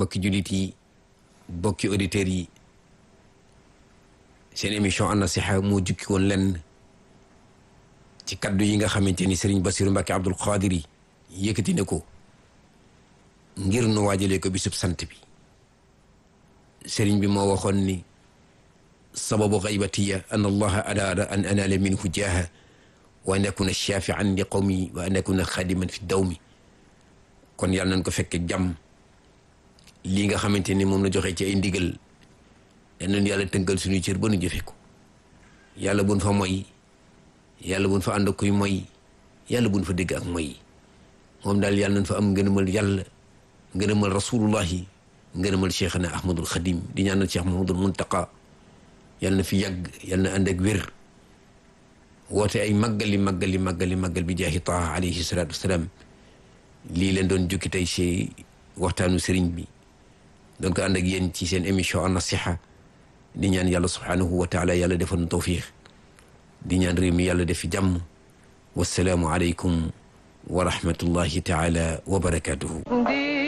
mbokki jullit yi bokki auditeurs yi seen émission an nasiha moo jukki woon lenn ci kaddu yi nga xamante ni Serigne Bassirou Mbacké Abdoul Qadir yi yëkkati ne ko ngir nu waajalee ko bisub sant bi Serigne bi moo waxoon ni sababu xaybatiya an allaha araada an anaala minhu jaaha wa an akuna shafian li qawmi wa an akuna xadiman fi dawmi kon yàlla nañ ko fekke jàmm lii nga xamante ni moom la joxe ci ay ndigal danañ yàlla tënkal suñuy cër ba nu jëfe ko yàlla buñ fa moy yàlla buñ fa ànd ak kuy moy yàlla buñ fa dégg ak moy moom daal yàlla nañ fa am ngërëmal yàlla ngërëmal rasulullahi ngërëmal cheikhana ahmadul xadim di ñaanal cheikh mahamadul muntaqa yàlla na fi yàgg yàlla na ànd ak wér woote ay màggali màggali màggali màggal bi jaahi taha alayhi salatu wasalaam lii leen doon jukki tey ci waxtaanu sëriñ bi doon ko ànd ak yéen ci seen émission an nasiha di ñaan yàlla subhanahu wa taala yàlla defal nu tawfiq di ñaan réew mi yàlla def fi jàmm wasalaamu aleykum wa rahmatullahi taala wa barakatuhu